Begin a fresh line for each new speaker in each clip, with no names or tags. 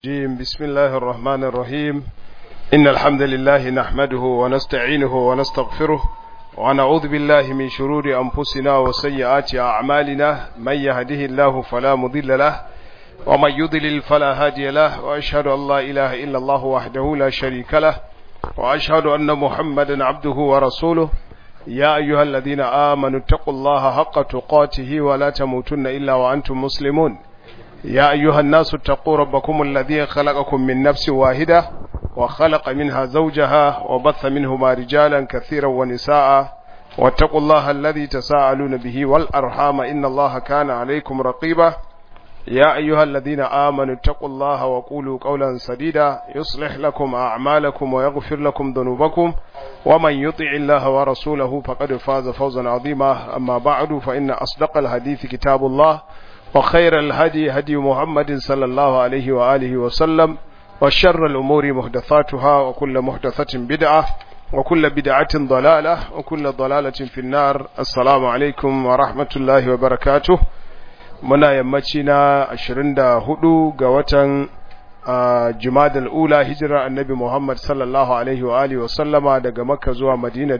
الرجيم بسم الله الرحمن الرحيم إن الحمد لله نحمده ونستعينه ونستغفره ونعوذ بالله من شرور أنفسنا وسيئات أعمالنا من يهده الله فلا مضل له ومن يضلل فلا هادي له وأشهد أن لا إله إلا الله وحده لا شريك له وأشهد أن محمدا عبده ورسوله يا أيها الذين آمنوا اتقوا الله حق تقاته ولا تموتن إلا وأنتم مسلمون يا أيها الناس اتقوا ربكم الذي خلقكم من نفس واحدة وخلق منها زوجها وبث منهما رجالا كثيرا ونساء واتقوا الله الذي تساءلون به والأرحام إن الله كان عليكم رقيبا يا أيها الذين آمنوا اتقوا الله وقولوا قولا سديدا يصلح لكم أعمالكم ويغفر لكم ذنوبكم ومن يطع الله ورسوله فقد فاز فوزا عظيما أما بعد فإن أصدق الحديث كتاب الله وخير الهدي هدي محمد صلى الله عليه وآله وسلم وشر الأمور محدثاتها وكل محدثة بدعة وكل بدعة ضلالة وكل ضلالة في النار السلام عليكم ورحمة الله وبركاته muna yammaci na 24 ga watan jumadal ula hijira annabi Muhammad sallallahu alaihi wa alihi wasallama daga makka zuwa madina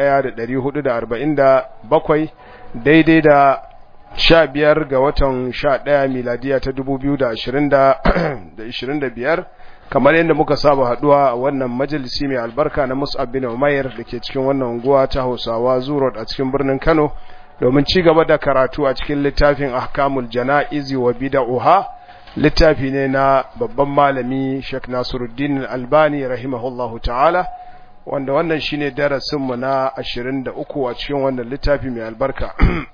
1447 daidai da sha biyar ga watan sha ɗaya miladiya ta dubu biyu da ashirin da ishirin da biyar kamar yadda muka saba haɗuwa a wannan majalisi mai albarka na mus'ab bin umair da ke cikin wannan unguwa ta hausawa zurot a cikin birnin kano domin ci gaba da karatu a cikin littafin ahkamul jana'izi wa bida'uha littafi ne na babban malami Sheikh Nasiruddin Albani rahimahullahu ta'ala wanda wannan shine darasinmu na 23 a cikin wannan littafi mai albarka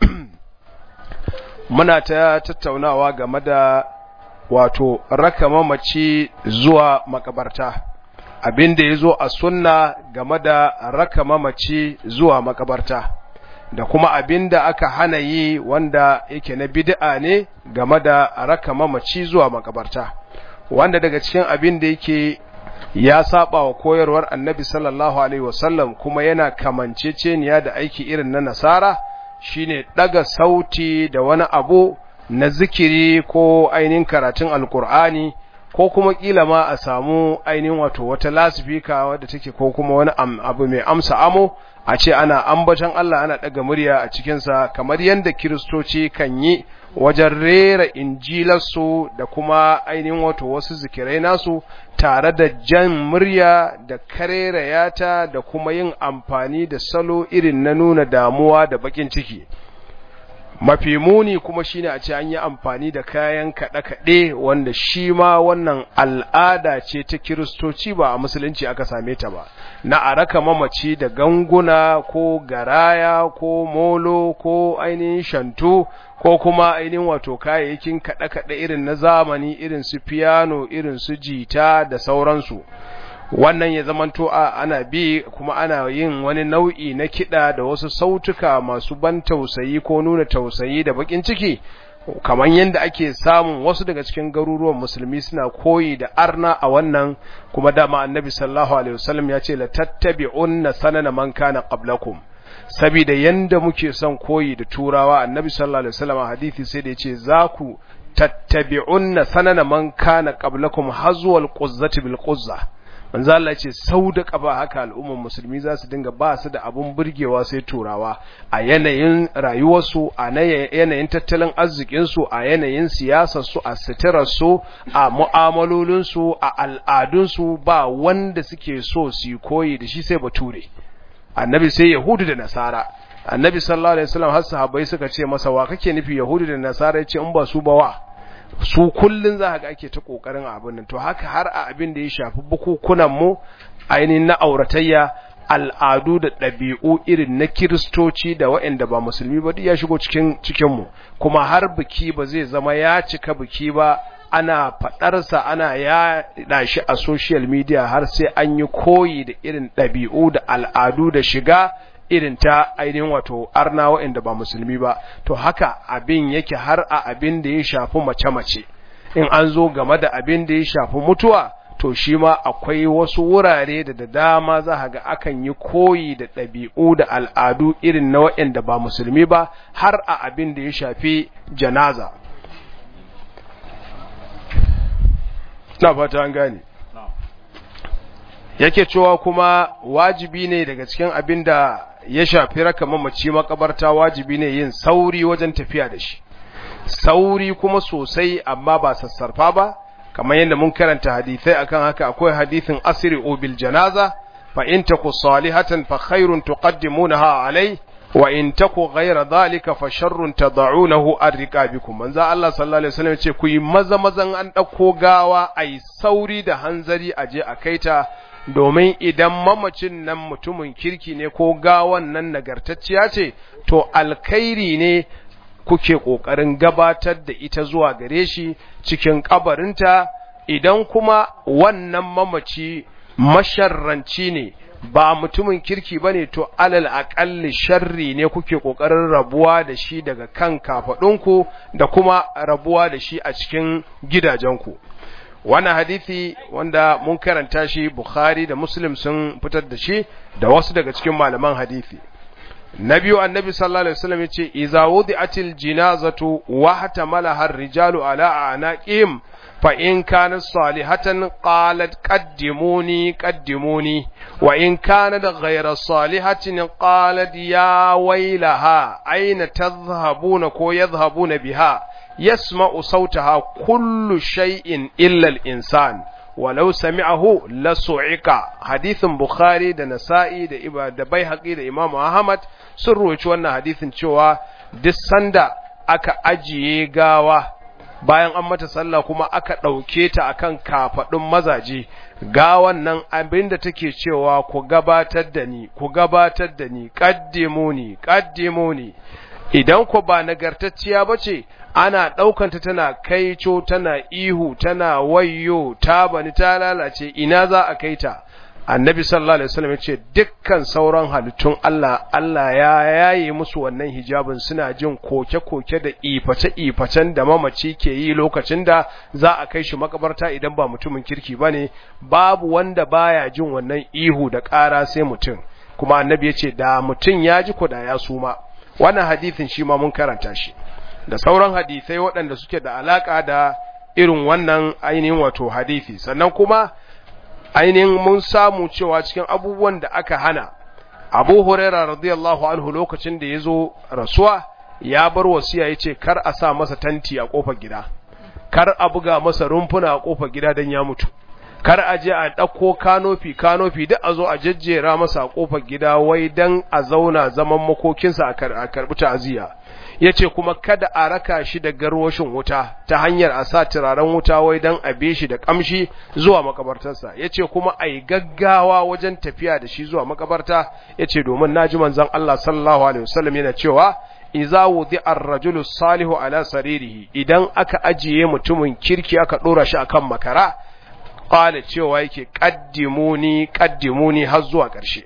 muna ta tattaunawa game da wato raka mamaci zuwa makabarta abin da ya zo a sunna game da raka mamaci zuwa makabarta da kuma abin da aka hana yi wanda yake na bid'a ne game da raka mamaci zuwa makabarta wanda daga cikin abin da yake ya saba wa koyarwar annabi sallallahu alaihi wasallam kuma yana kamanceceniya da aiki irin na nasara shine daga sauti da wani abu na zikiri ko ainihin karatun alkur'ani ko kuma kila ma a samu ainihin wato wata lasifika wadda take ko kuma wani abu mai amsa amo a ce ana ambaton Allah ana daga murya a cikinsa kamar yadda kiristoci kan yi wajen rera injilarsu da kuma ainihin wato wasu zikirai nasu tare da jan murya da karerayata da kuma yin amfani da salo irin na nuna damuwa da bakin ciki mafi muni kuma shine a ce an yi amfani da kayan kaɗe-kaɗe wanda shi ma wannan al'ada ce ta kiristoci ba a musulunci aka same ta ba na a raka mamaci da ganguna ko garaya ko molo ko ainihin shantu ko kuma ainihin wato kayayyakin kaɗe-kaɗe irin na zamani irin su piano irin su jita da sauransu wannan ya zamanto a ana bi kuma ana yin wani nau'i na kiɗa da wasu sautuka masu ban tausayi ko nuna tausayi da bakin ciki kamar yadda ake samun wasu daga cikin garuruwan musulmi suna koyi da arna a wannan kuma dama annabi sallallahu alaihi wasallam ya ce la tattabi'unna sanana man kana qablakum saboda yanda muke son koyi da turawa annabi sallallahu alaihi wasallam hadisi sai da yace za ku tattabi'unna sanana man kana qablakum hazwal quzzati bil quzza manzo Allah ce sau da ƙaba haka al'umman musulmi za su dinga ba su da abun burgewa sai turawa a yanayin rayuwarsu a yanayin tattalin arzikinsu a yanayin siyasarsu a suturarsu a mu'amalolinsu a al'adunsu ba wanda suke so su koyi da shi sai bature annabi sai yahudu da nasara annabi sallallahu alaihi wasallam har sahabbai suka ce masa wa kake nufi yahudu da nasara yace in ba su ba wa su kullun za ga ake ta kokarin abin nan to haka har a abin da ya shafi bukukunan mu ainihin na auratayya al'adu da ɗabi'u irin na kiristoci da waɗanda ba musulmi ba duk ya shigo cikin cikin mu kuma har biki ba zai zama ya cika biki ba ana faɗarsa ana ya shi a social media har sai an yi koyi da irin ɗabi'u da al'adu da shiga irin ta ainihin wato arna waɗanda ba musulmi ba to haka abin yake har a abin da ya shafi mace-mace in an zo game da abin da ya shafi mutuwa to shi ma akwai wasu wurare da da dama za ga akan yi koyi da ɗabi'u da al'adu irin na waɗanda ba musulmi ba har a abin da ya shafi janaza na fata an gane yake cewa kuma wajibi ne daga cikin abin da ya shafi raka mamaci makabarta wajibi ne yin sauri wajen tafiya da shi sauri kuma sosai amma ba sassarfa ba kamar yadda mun karanta hadisai akan haka akwai hadisin asiri bil janaza fa in taku salihatan fa khairun tuqaddimunaha alai wa in taku ghayra dhalika fa sharrun tad'unahu an riqabikum manzo Allah sallallahu alaihi wasallam ce ku yi maza mazan an dauko gawa ai sauri da hanzari aje a kaita domin idan mamacin nan mutumin kirki ne ko gawan nan nagartacciya ce to alkhairi ne kuke ƙoƙarin gabatar da ita zuwa gare shi cikin ƙabarinta idan kuma wannan mamaci masharranci ne ba mutumin kirki ba ne to alal aƙalli sharri ne kuke ƙoƙarin rabuwa da shi daga kan kafaɗunku da kuma rabuwa da shi a cikin gidajenku wannan hadisi wanda mun karanta shi Bukhari da Muslim sun fitar da shi da wasu daga cikin malaman hadisi na biyu annabi sallallahu alaihi wasallam yace idza wudi'atil jinazatu wa hatamalaha ar-rijalu ala anaqihim fa in kanat salihatan qalat qaddimuni qaddimuni wa in kanat ghayra salihatin qalat ya waylaha aina tadhhabuna ko yadhhabuna biha yasma'u sautaha kullu shay'in illa al-insan walau sami'ahu la su'ika hadithin bukhari da nasa'i da iba da baihaqi da imamu ahmad sun roci wannan hadithin cewa duk sanda aka ajiye gawa bayan an mata sallah kuma aka ɗauke ta akan kafaɗin mazaje gawan nan abinda take cewa ku gabatar da ni ku gabatar da ni qaddimuni qaddimuni idan ku ba nagartacciya bace ana ɗaukanta tana kaico tana ihu tana wayyo ta bani ta lalace ina za a kai ta annabi sallallahu alaihi wasallam yace dukkan sauran halittun Allah Allah ya yaye musu wannan hijabin suna jin koke-koke da iface-ifacen da mamaci ke yi lokacin da za a kai shi makabarta idan ba mutumin kirki bane babu wanda baya jin wannan ihu da ƙara sai mutum kuma annabi yace da mutum ya ji ko da ya suma wannan hadisin shi ma mun karanta shi da sauran hadisai waɗanda suke da alaƙa da irin wannan ainihin wato hadisi sannan kuma ainihin mun samu cewa cikin abubuwan da aka hana abu huraira radiyallahu anhu lokacin da ya zo rasuwa ya bar wasiya ya ce kar a sa masa tanti a ƙofar gida kar a buga masa rumfuna a ƙofar gida don ya mutu kar a je a ɗauko kanofi kanofi duk a zo a jejjera masa a ƙofar gida wai don a zauna zaman makokinsa a karɓi ta'aziyya ya ce kuma kada a raka shi da garwashin wuta ta hanyar a sa turaren wuta wai don a be shi da kamshi zuwa makabartarsa ya ce kuma a yi gaggawa wajen tafiya da shi zuwa makabarta ya ce domin na ji manzan Allah sallallahu alaihi wasallam yana cewa iza wudi ar-rajulu salihu ala saririhi idan aka ajiye mutumin kirki aka dora shi akan makara qala cewa yake qaddimuni qaddimuni har zuwa ƙarshe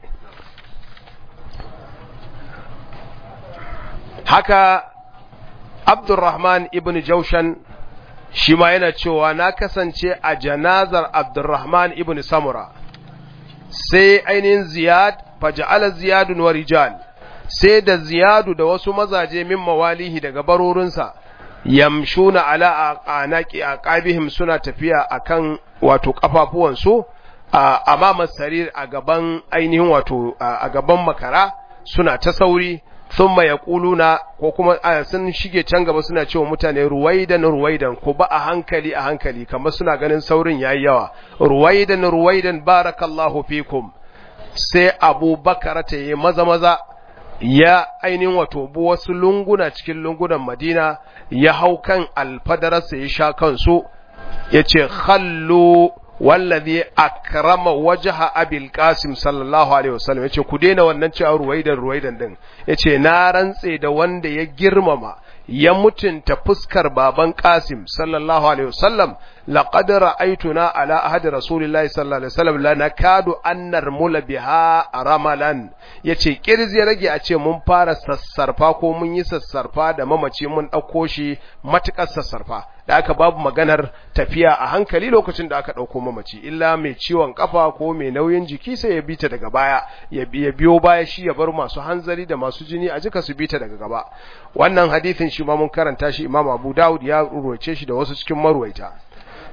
haka Abdurrahman ibn Jaushan shi ma yana cewa na kasance a janazar Abdurrahman ibn Samura sai ainihin Ziyad faja'ala Ziyadun wa rijal sai da Ziyadu da wasu mazaje min mawalihi daga barorinsa yamshuna ala anaqi aqabihim suna tafiya akan wato kafafuwansu a amama sarir a gaban ainihin wato a gaban makara suna ta sauri thumma yaquluna ko kuma sun shige can gaba suna cewa mutane ruwaidan ruwaidan ko ba a hankali a hankali kamar suna ganin saurin yayi yawa ruwaidan ruwaidan barakallahu fikum sai Abu Bakar ta yi maza maza ya ainihin wato bu wasu lunguna cikin lungunan Madina ya hau kan alfadararsa ya sha kansu yace khallu wallazi akrama wajha abil qasim sallallahu alaihi wasallam yace ku daina wannan cewa ruwaidan ruwaidan din yace na rantse da wanda ya girmama ya mutunta fuskar baban qasim sallallahu alaihi wasallam laqad ra'aytuna ala ahadi rasulillahi sallallahu alaihi wasallam la nakadu an narmula biha ramalan yace kirzi rage a ce mun fara sassarfa ko mun yi sassarfa da mamaci mun dauko shi matukar sassarfa da aka babu maganar tafiya a hankali lokacin da aka ɗauko mamaci illa mai ciwon kafa ko mai nauyin jiki sai ya bita daga baya ya biyo baya shi ya bar masu hanzari da masu jini a jika su bita daga gaba wannan hadithin shi ma mun karanta shi imam abu dawud ya ruwace shi da wasu cikin marwaita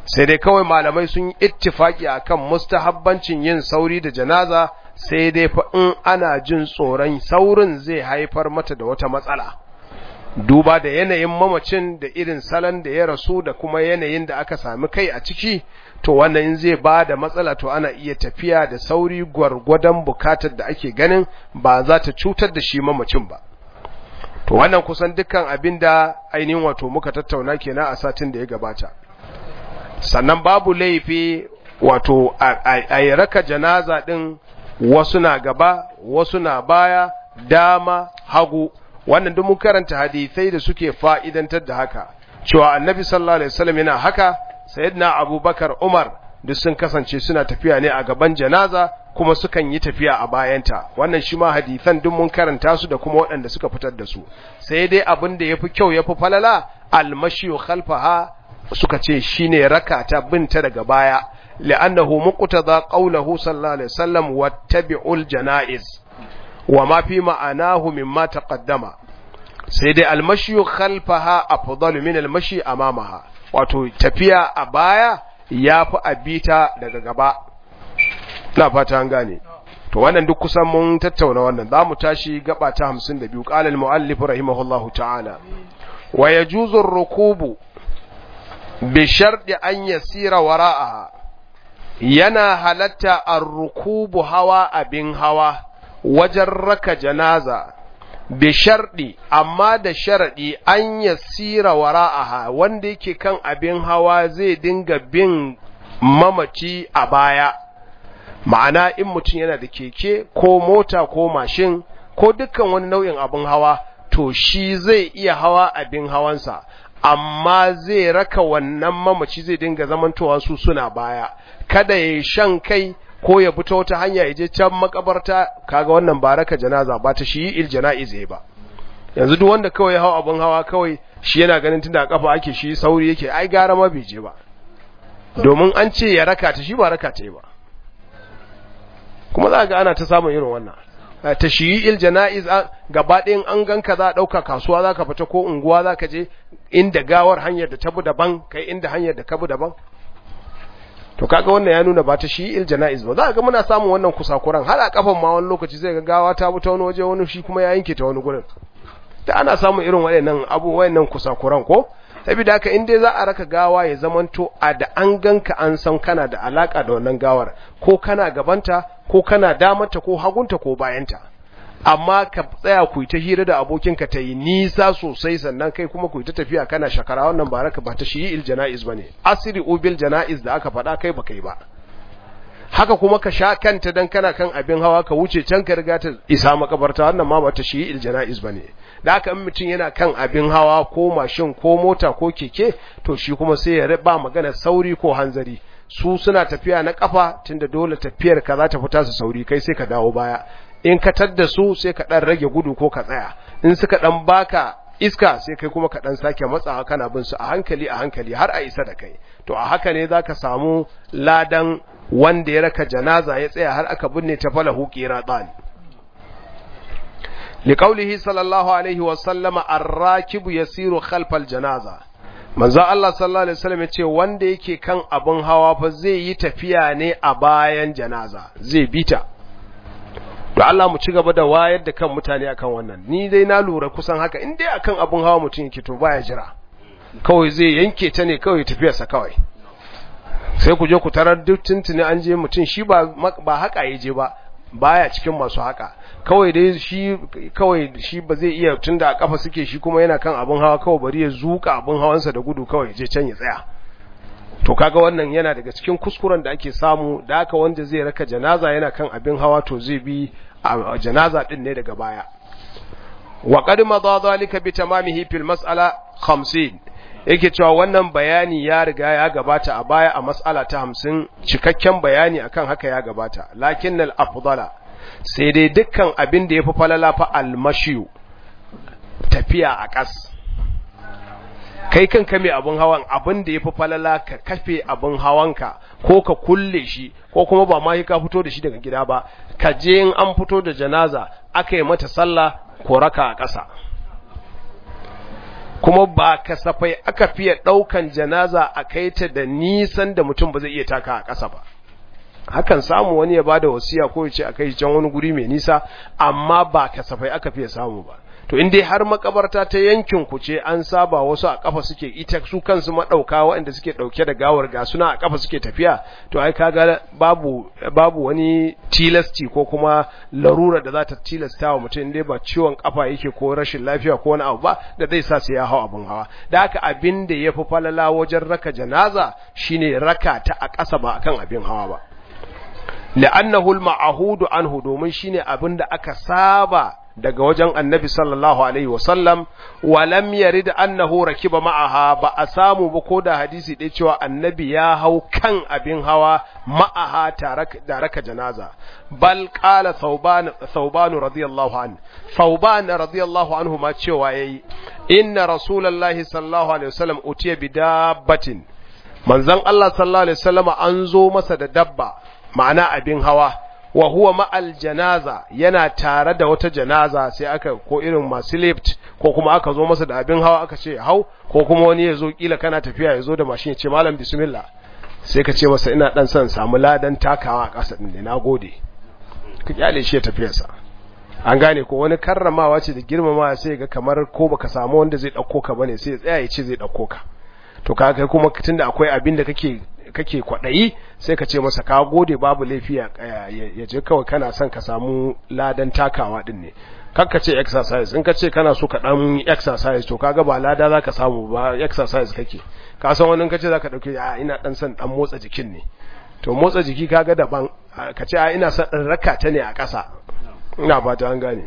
sai dai kawai malamai sun yi ittifaki akan mustahabbancin yin sauri da janaza sai dai fa in ana jin tsoron saurin zai haifar mata da wata matsala duba da yanayin mamacin da irin salon da ya rasu da kuma yanayin da aka sami kai a ciki to wannan zai ba da matsala to ana iya tafiya da sauri gwargwadon bukatar da ake ganin ba za ta cutar da shi mamacin ba to wannan kusan dukkan abin da ainihin wato muka tattauna kenan a satin da ya gabata sannan babu laifi wato a yi raka janaza ɗin wasu na gaba wasu na baya dama hagu wannan duk mun karanta hadisai da suke fa'idantar da haka cewa annabi sallallahu alaihi wasallam yana haka sayyidina abubakar umar duk sun kasance suna tafiya ne a gaban janaza kuma sukan yi tafiya a bayanta wannan shi ma hadisan duk mun karanta su da kuma waɗanda suka fitar da su sai dai abin da yafi kyau yafi falala almashiyu khalfaha suka ce shine rakata binta daga baya li'annahu muqtada qawluhu sallallahu alaihi wasallam wattabi'ul janaiz wa ma fi ma'anahu mimma taqaddama sai dai almashiyu khalfaha afdalu min almashi amamaha wato tafiya a baya yafi abita daga gaba na fata an gane to wannan duk kusan mun tattauna wannan zamu tashi gaba ta 52 qala al-muallif rahimahullahu ta'ala wa yajuzu ar-rukubu bi sharɗi an yasira wara'aha yana halatta ar-rukubu hawa abin hawa wajen raka janaza bi sharɗi amma da sharaɗi an yasira wara'aha wanda yake kan abin hawa zai dinga bin mamaci a baya ma'ana in mutum yana da keke ko mota ko mashin ko dukkan wani nau'in abin hawa to shi zai iya hawa abin hawansa amma zai raka wannan mamaci zai dinga zamantowa su suna baya kada ya shan kai ko ya fito wata hanya ya je can makabarta kaga wannan ba raka janaza ba ta shi il jana'iz ba yanzu duk wanda kawai hawa abin hawa kawai shi yana ganin tunda a kafa ake shi sauri yake ai gara ma bai je ba domin an ce ya raka ta shi ba raka ta yi ba kuma za ga ana ta samun irin wannan ta shiyi il jana'iz gaba ɗayan an ganka za a ɗauka kasuwa za ka fita ko unguwa za ka je inda gawar hanyar da ta bi daban kai inda hanyar da ka bi daban to kaga wannan ya nuna ba ta shi il jana'iz ba za ga muna samun wannan kusakuran har a kafan ma wani lokaci zai ga gawa ta bi ta wani waje wani shi kuma ya yanke ta wani gurin da ana samun irin waɗannan abu waɗannan kusakuran ko saboda haka in dai za a raka gawa ya zamanto a da an ganka an san kana da alaka da wannan gawar ko kana gabanta ko kana damanta ko hagunta ko bayanta amma ka tsaya ku ta hira da abokinka ta yi nisa sosai sannan kai kuma ku ta tafiya kana shakara wannan ba raka ba ta shi il jana'iz bane asiri ubil jana'iz da aka faɗa kai ba kai ba haka kuma ka sha kanta dan kana kan abin hawa ka wuce can ka riga ta isa makabarta wannan ma ba ta shi il jana'iz bane da haka in mutum yana kan abin hawa ko mashin ko mota ko keke to shi kuma sai ya ba magana sauri ko hanzari su suna tafiya na kafa tunda dole tafiyar ka za ta fita su sauri kai sai ka dawo baya in ka tadda su sai ka dan rage gudu ko ka tsaya in suka dan baka iska sai kai kuma ka dan sake matsawa kana bin su a hankali a hankali har a isa da kai to a haka ne zaka samu ladan wanda ya raka janaza ya tsaya har aka binne ta falahu qiratan liqaulihi sallallahu alaihi wa sallama ar-rakibu yasiru khalfal janaza manzo Allah sallallahu alaihi wasallam yace wanda yake kan abun hawa fa zai yi tafiya ne a bayan janaza zai bita to Allah mu ci gaba da wayar da kan mutane akan wannan ni dai na lura kusan haka in dai akan abun hawa mutum yake to baya jira kawai zai yanke ta ne kawai tafiyarsa kawai sai ku je ku tarar duk tuntuni an je mutum shi ba ba haka yaje ba baya cikin masu haka kawai dai shi kawai shi ba zai iya tunda a kafa suke shi kuma yana kan abun hawa kawai bari ya zuka abun hawansa da gudu kawai je can ya tsaya to kaga wannan yana daga cikin kuskuren da ake samu da haka wanda zai raka janaza yana kan abin hawa to zai bi a janaza din ne daga baya wa qad madha dhalika bi tamamihi fil mas'ala 50 yake cewa wannan bayani ya riga ya gabata a baya a mas'ala ta 50 cikakken bayani akan haka ya gabata lakinnal afdala sai dai dukkan abin da yafi falala fa almashiyu tafiya a kas kai kanka mai abin hawan abin da ya fi falala ka kafe abin hawanka ko ka kulle shi ko kuma ba ma ka fito da shi daga gida ba ka je in an fito da janaza aka yi mata sallah ko raka a ƙasa kuma ba kasafai aka fiye ɗaukan janaza a kai ta da nisan da mutum ba zai iya taka a ƙasa ba hakan samu wani ya bada wasiya ko ya ce a kai can wani guri mai nisa amma ba kasafai aka fiye samu ba to in dai har makabarta ta yankin ku ce an saba wasu a kafa suke ita su kansu madauka waɗanda suke dauke da gawar ga suna a kafa suke tafiya to ai kaga babu babu wani tilasti ko kuma larura da za ta tilasta wa mutum dai ba ciwon kafa yake ko rashin lafiya ko wani abu ba da zai sa sai ya hau abin hawa da haka abin da yafi falala wajen raka janaza shine raka ta a ƙasa ba akan abin hawa ba la'annahu al-ma'hudu anhu domin shine abin da aka saba daga wajen annabi sallallahu alaihi wasallam wa lam yarid annahu rakiba ma'aha ba a samu ba ko da hadisi ɗaya cewa annabi ya hau kan abin hawa ma'aha tare da raka janaza bal qala thawban thawban radiyallahu an thawban radiyallahu anhu ma cewa yayi inna rasulullahi sallallahu alaihi wasallam utiya bi dabbatin manzon Allah sallallahu alaihi wasallam an zo masa da dabba ma'ana abin hawa wa huwa ma'al janaza yana tare da wata janaza sai aka ko irin masu lift ko kuma aka zo masa da abin hawa aka ce hau ko kuma wani ya zo kila kana tafiya ya zo da mashin ya ce malam bismillah sai ka ce masa ina dan son samu ladan takawa a ƙasa din ne nagode ka kyale shi ya tafiyarsa an gane ko wani karramawa ce da girmamawa sai ga kamar ko baka samu wanda zai dauko ka bane sai ya tsaya ya ce zai dauko ka to kaga kuma tunda akwai abin da kake kake kwaɗayi sai ka ce masa ka gode babu laifi ya je kawai kana son ka samu ladan takawa din ne kakka ce exercise in ka ce kana so ka dan exercise to kaga ba lada zaka samu ba exercise kake ka san wani ka ce zaka dauke a ina dan son dan motsa jikin ne to motsa jiki kaga daban ka ce a ina son dan raka ta ne a ƙasa ina fata an gane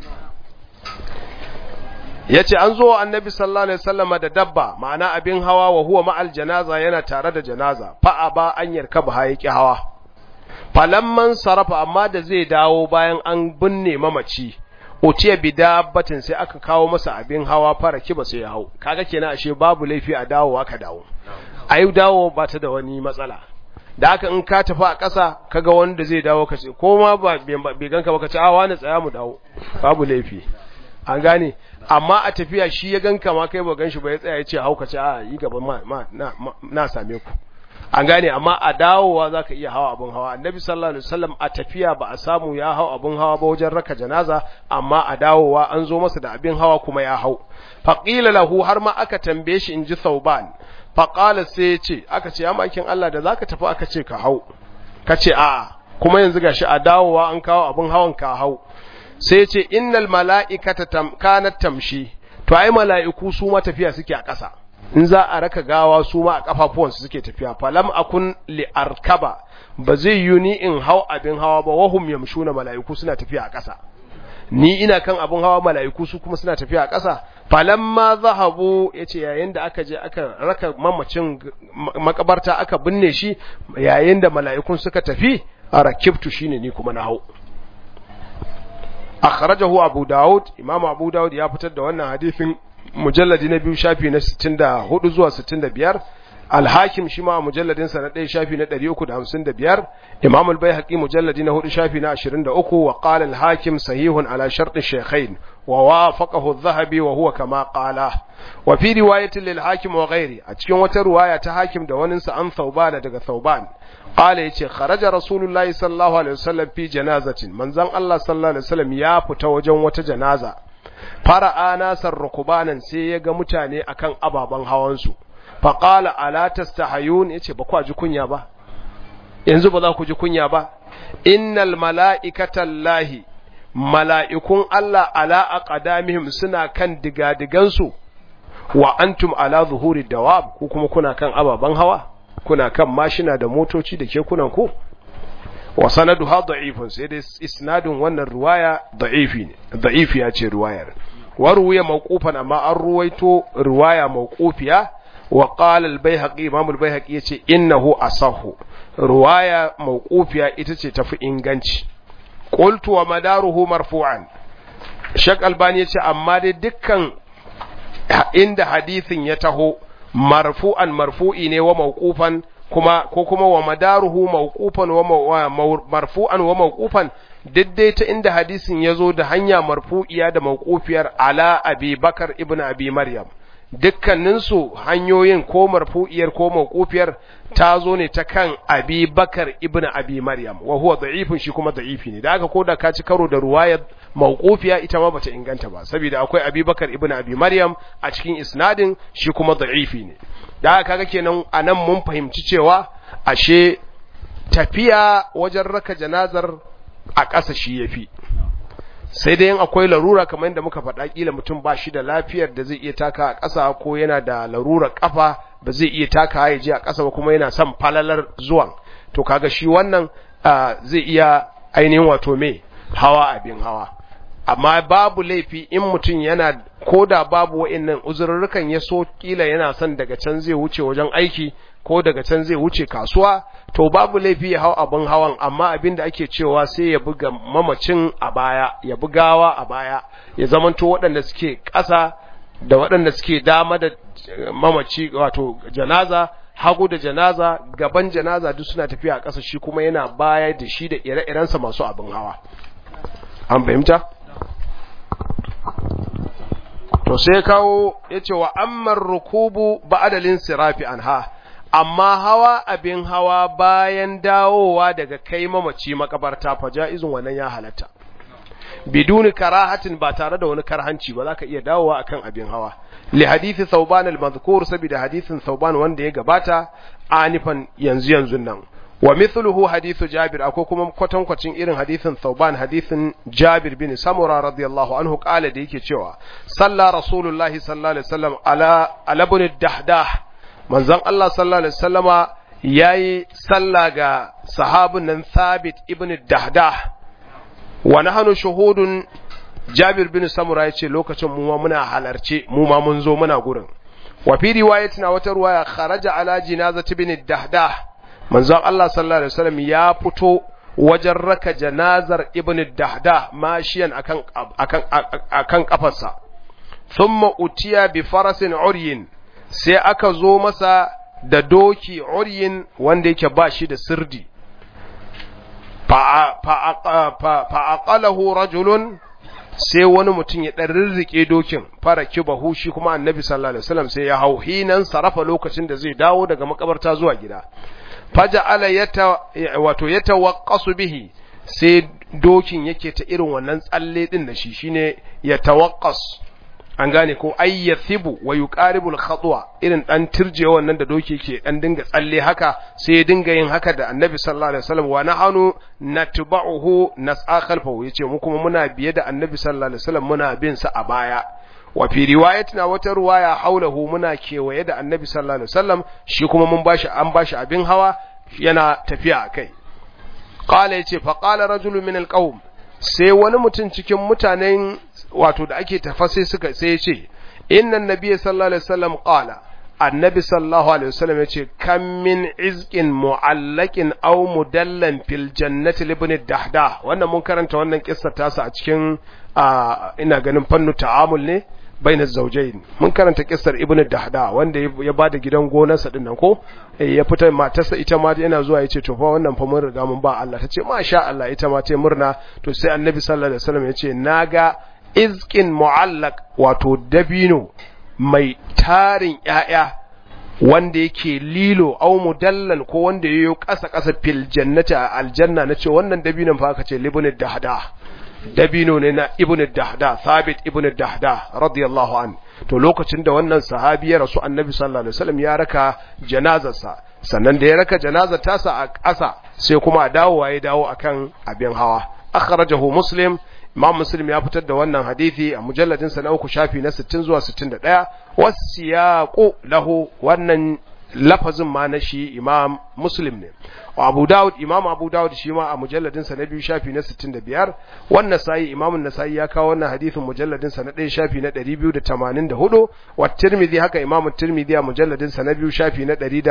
yace an zo annabi sallallahu alaihi wasallam da dabba ma'ana abin hawa wa huwa ma'al janaza yana tare da janaza fa aba an yarkaba hayaki hawa falamman sarafa amma da zai dawo bayan an binne mamaci utiya bi dabbatin sai aka kawo masa abin hawa fara kiba sai ya hau kaga kenan ashe babu laifi a dawowa ka dawo ayi dawo ba ta da wani matsala da haka in ka tafi a ƙasa kaga wanda zai dawo ka ce ko ma ba bai ganka ba ka ce a wani tsaya mu dawo babu laifi an gane amma a tafiya shi ya ganka ma kai ba gan shi ba ya tsaya ya ce hauka ce a yi gaba ma, ma na, na same ku an gane amma a dawowa za ka iya hawa abin hawa annabi sallallahu alaihi wasallam a tafiya ba a samu ya hau abin hawa ba wajen raka janaza amma a dawowa an zo masa da abin hawa kuma ya hau faqila lahu har ma aka tambaye shi inji sauban faqala sai ya ce aka ce ya makin Allah da zaka tafi aka ce ka hau ka ce a'a kuma yanzu gashi a dawowa an kawo abin hawan ka hau sai ce innal mala'ikata kanat tamshi to ai mala'iku su ma tafiya suke a ƙasa in za a raka gawa su ma a kafafuwansu suke tafiya falam akun li arkaba ba zai yi ni in hau abin hawa ba wahum yamshuna mala'iku suna tafiya a ƙasa ni ina kan abin hawa mala'iku su kuma suna tafiya a ƙasa falamma zahabu yace yayin da aka je aka raka mamacin makabarta aka binne shi yayin da mala'ikun suka tafi arakibtu shine ni kuma na hau akhrajahu abu daud imam abu daud ya fitar da wannan hadisin mujalladi na biyu shafi na 64 zuwa 65 al-hakim shi ma mujalladin sa na 1 shafi na 355 imam al-baihaqi mujalladi na 4 shafi na 23 wa qala al-hakim sahihun ala shart ash-shaykhain wa wafaqahu adh-dhahabi wa huwa kama qala wa fi riwayatin lil-hakim wa ghairi a cikin wata riwaya ta hakim da wani sa an thauban daga thauban qala yace kharaja rasulullahi sallallahu alaihi wasallam fi janazatin manzon Allah sallallahu alaihi wasallam ya fita wajen wata janaza fara'a nasar rukubanan sai ya ga mutane akan ababan hawan su fa qala ala tastahayun yace ba ku ji kunya ba yanzu ba za ku ji kunya ba innal mala'ikata llahi mala'ikun Allah ala aqdamihim suna kan digadigansu wa antum ala zuhuri dawab ku kuma kuna kan ababan hawa kuna kan mashina da motoci da kekunan ku wa sanaduha da'ifun sai dai isnadun wannan riwaya da'ifi ne da'ifi ya ce riwayar wa ruwaya mawqufan amma an ruwaito riwaya mawqufiya wa qala al-baihaqi imam al-baihaqi yace innahu asahhu riwaya mawqufiya ita ce tafi inganci qultu wa madaruhu marfu'an shak albani yace amma dai dukkan inda hadisin ya taho marfu'an marfu'i ne wa mawqufan kuma ko kuma wa madaruhu mawqufan wa marfu'an wa mawqufan diddai ta inda hadisin yazo da hanya marfu'iya da mawqufiyar ala abi bakar ibn abi maryam dukkaninsu hanyoyin ko marfu'iyar ko mawqufiyar ta zo ne ta kan abi bakar ibn abi maryam wa huwa da'ifun shi kuma da'ifi ne da aka koda ka ci karo da ruwayar mawqufiya ita ma bata inganta ba saboda akwai abi bakar ibn abi maryam a cikin isnadin shi kuma da'ifi ne da aka kaga kenan anan mun fahimci cewa ashe tafiya wajen raka janazar a ƙasa shi yafi sai dai in akwai larura kamar yadda muka faɗa kila mutum ba shi da lafiyar da zai iya taka a ƙasa ko yana da larurar ƙafa ba zai iya taka ya je a ƙasa ba kuma yana son falalar zuwan to kaga shi wannan zai iya ainihin wato me hawa abin hawa amma babu laifi in mutum yana ko da babu wa'annan uzurrukan ya so kila yana son daga can zai wuce wajen aiki ko daga can zai wuce kasuwa to babu laifi ya hau abin hawan amma abin da ake cewa sai ya buga mamacin a baya ya bugawa a baya ya zamanto waɗanda suke ƙasa da waɗanda suke dama da mamaci wato janaza hagu da janaza gaban janaza duk suna tafiya a ƙasa shi kuma yana baya da shi da ire-irensa masu abin hawa an fahimta to sai kawo yace wa ammar rukubu ba'dalin sirafi anha amma hawa abin hawa bayan dawowa daga kai mamaci makabarta fa jaizun wannan ya halatta biduni karahatin ba tare da wani karhanci ba zaka iya dawowa akan abin hawa li hadisi thawban al-madhkur saboda hadisin thawban wanda ya gabata anifan yanzu yanzu nan wa mithluhu hadithu jabir akwai kuma kwatankwacin irin hadithin thawban hadithin jabir bin samura radiyallahu anhu kala da yake cewa salla rasulullahi sallallahu alaihi wasallam ala ala ibn dahdah manzon Allah sallallahu alaihi wasallama yayi salla ga sahabin nan thabit ibn dahdah wa nahnu shuhudun jabir bin samura yace lokacin mu ma muna halarce mu ma mun zo muna gurin wa fi riwayatina wata riwaya kharaja ala jinazati ibn dahdah manzon Allah sallallahu alaihi wasallam ya fito wajen raka janazar ibn dahda mashiyan akan akan akan kafarsa thumma utiya bi farasin uryin sai aka zo masa da doki uryin wanda yake ba shi da sirdi fa aqalahu rajulun sai wani mutum ya dan rirrike dokin fara kibahu shi kuma annabi sallallahu alaihi wasallam sai ya hau hinan sarafa lokacin da zai dawo daga makabarta zuwa gida faja'ala yata wato yatawaqqasu bihi sai dokin yake ta irin wannan tsalle din da shi shine yatawaqqas an gane ko ay yathibu wa yuqaribu al-khatwa irin dan tirje wannan da doki yake dan dinga tsalle haka sai ya dinga yin haka da annabi sallallahu alaihi wasallam wa nahanu natba'uhu nas'a khalfahu yace mu kuma muna biye da annabi sallallahu alaihi wasallam muna bin sa a baya wa fi riwayatina wata riwaya haulahu muna kewaye da annabi sallallahu alaihi wasallam shi kuma mun bashi an bashi abin hawa yana tafiya akai qala yace fa qala rajulun min alqawm sai wani mutum cikin mutanen wato da ake tafasi suka sai yace inna annabiy sallallahu alaihi wasallam qala annabi sallallahu alaihi wasallam yace kam min izqin mu'allaqin aw mudallan fil jannati ibn dahda wannan mun karanta wannan kissa tasa a cikin ina ganin fannu ta'amul ne bainar zaujain mun karanta kissar ibnu dahda wanda ya bada gidan gonarsa din nan ko ya fita matarsa ita ma yana zuwa yace to fa wannan fa mun riga mun ba Allah tace masha Allah ita ma ta murna to sai annabi sallallahu alaihi wasallam yace naga izqin mu'allaq wato dabino mai tarin ƴaƴa wanda yake lilo au mudallan ko wanda yayo kasa kasa fil jannati a aljanna nace wannan dabinon fa aka ce libnu dahda dabino ne na ibn dahda thabit ibn dahda radiyallahu an to lokacin da wannan sahabi ya rasu annabi sallallahu alaihi wasallam ya raka janazarsa sannan da ya raka janazar tasa a ƙasa sai kuma a dawo ya dawo akan abin hawa akhrajahu muslim imam muslim ya fitar da wannan hadisi a mujalladin sa na uku shafi na 60 zuwa 61 wasiyaqu lahu wannan lafazin ma na shi imam muslim ne abu dawud imam abu dawud shi ma a mujalladin sa na biyu shafi na 65 wannan sai imam an-nasai ya kawo wannan hadisin mujalladin sa na ɗaya shafi na 284 wa tirmidhi haka imam tirmidhi a mujalladin sa na biyu shafi na